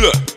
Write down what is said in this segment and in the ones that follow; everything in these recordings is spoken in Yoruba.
Feel it.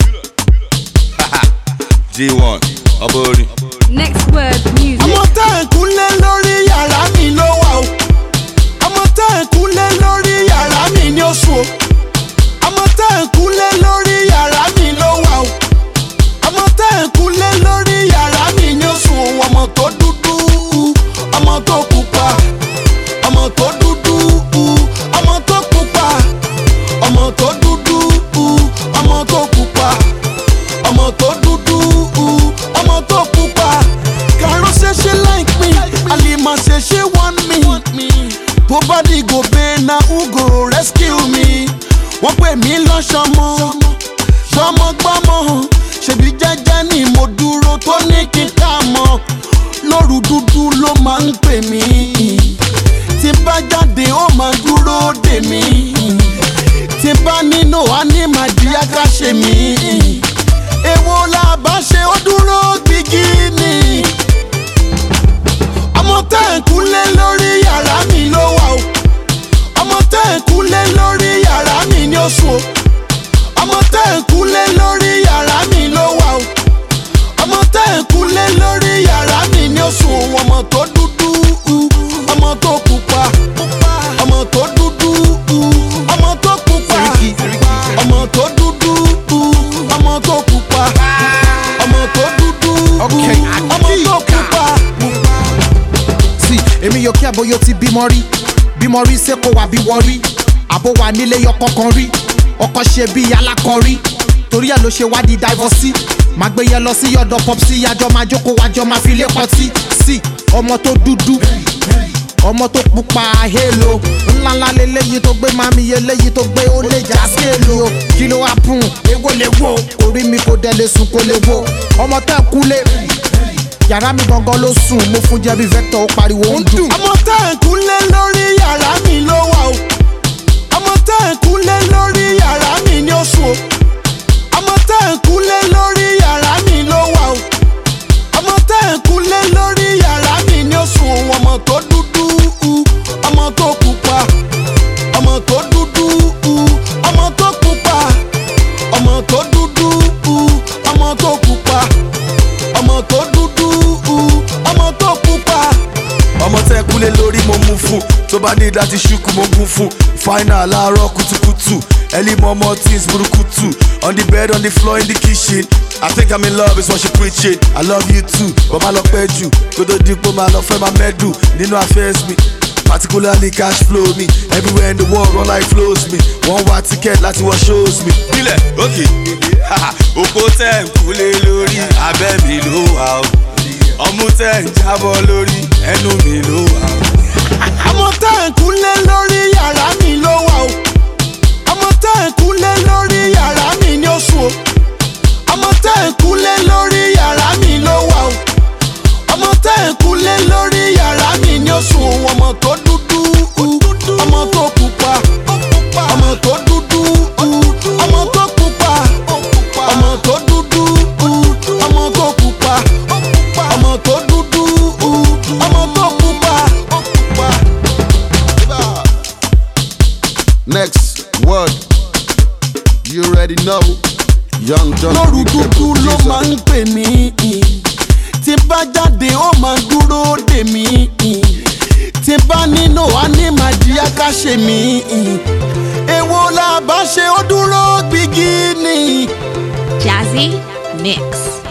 G1, ọba orin. Next word music. ọmọ tá ẹ̀ kúnlé lórí yàrá mi ló wà o ọmọ tá ẹ̀ kúnlé lórí yàrá mi ní oṣù o ọmọ tá ẹ̀ kúnlé lórí yàrá mi ló wà o ọmọ tá ẹ̀ kúnlé lórí yàrá mi ní oṣù o ọmọ tó dúdú ọmọ tó pupa ọmọ tó dúdú ọmọ tó pupa ọmọ tó dúdú ọmọ tó pupa ọmọ tó dúdú ọmọ tó pupa kàró ṣe ṣe like me àlìmọ̀ ṣe ṣe want me tó bá dìgò bẹ́ẹ̀ na ugo rescue me wọ́n pè mí lọ́sọ̀mọ́ gbọ́mọgbọ́mọ ṣèbí jẹ́jẹ́ ni mo dúró tó ní kí n ká mọ́ lóru dúdú ló máa ń pè mí tí bá jáde ó máa dúró dè mí tí bá nínú á ní màdíyá ká ṣe mí èwo la bá ṣe ó dúró gbígí ni ọmọ tẹ́ ẹ̀ kúnlé lórí yàrá mi ló wà o ọmọ tẹ́ ẹ̀ kúnlé lórí yàrá mi ní oṣù o ọmọ tẹ́ ẹ̀ kúnlé lórí yàrá mi ló wà o ọmọ tẹ́ ẹ̀ kúnlé lórí yàrá mi ní oṣù o ọmọ tó dúdú ọmọ tó pupa ọmọ tó dúdú ọmọ tó pupa ọmọ tó dúdú ọmọ tó pupa ọmọ tó dúdú Okay, ọmọ tó pupa. sí èmi yóò kí àbóyọ ti bímọ rí bímọ rí ṣé kò wá bí wọ́n rí àbó wà nílé yọkọ kan rí ọkọ ṣe bí alákọ̀rí torí ẹ̀ ló ṣe wá di divorce máa gbé yẹn lọ sí yọ̀dọ̀ pop sí àjọ máa jókòó wájọ máa fi lé pọtí sí ọmọ tó dúdú ọmọ tó pupa hélo ńláńlá leléyìí tó gbé mami eléyìí tó gbé ó lè já skéèlì o kí ló wá pùn èwo lè wo orí mi kò dẹ̀ lè sùn kò lè wo ọmọ tẹ́ kúlé yàrá mi gangan ló sùn mo fún jẹbi vector ó pariwo ó ń dùn. ọmọ tá ẹ̀ kúnlé lórí yàrá mi ló wà o ọmọ tá ẹ̀ kúnlé lórí yàrá mi ní oṣù o ọmọ tá ẹ̀ kúnlé lórí yàrá mi ló wà o ọmọ tá ẹ̀ kúnlé lórí yàrá mi ní oṣù o ọmọ tó dúdú ọmọ tó pupa ọmọ tó dúdú ọmọ tó pupa ọmọ tó dúdú ọmọ tó pupa ọmọ tó dúdú ọmọ tó pupa ọmọ tẹ́ kúlé lórí mo mú fún tó bá ní láti ṣùkú mo gún fún final láàárọ̀ kùtùkùtù early mọ́mọ́ things burúkutu on the bed on the floor in the kitchen i think i'm in love is what she preaching i love you too but má lọ pẹ́ jù kó tó dípò má lọ fẹ́ máa mẹ́dù nínú affairs mi particularly cash flow me everywhere in the world run like flows me wọ́n wá ticket láti wọ shows me. nílẹ̀ òkè òpó tẹ̀ ń kúlé lórí abẹ́ mi ló wà ó ọmú tẹ̀ ń jábọ́ lórí ẹnu mi ló wà ó. ọmọ tá ẹ̀ kúnlé lórí yàrá mi ló wà o ọmọ tá ẹ̀ kúnlé lórí yàrá mi ní oṣù o ọmọ tá ẹ̀ kúnlé lórí yàrá mi ló wà o ọmọ tá ẹ̀ kúnlé lórí yàrá mi ní oṣù o ọmọ tó dúdú ọmọ tó pupa ọmọ tó dúdú ọmọ tó pupa ọmọ tó dúdú ọmọ tó pupa ọmọ tó dúdú ọmọ tó pupa. Next word. You already know. Young John. lóru dúdú ló máa ń pè mí tí bá jáde ó máa dúró dè mí tí bá nínú á ní màdíyá ká ṣe mí èwo la bá ṣe ó dúró gbígí ni. Jazzy Mix.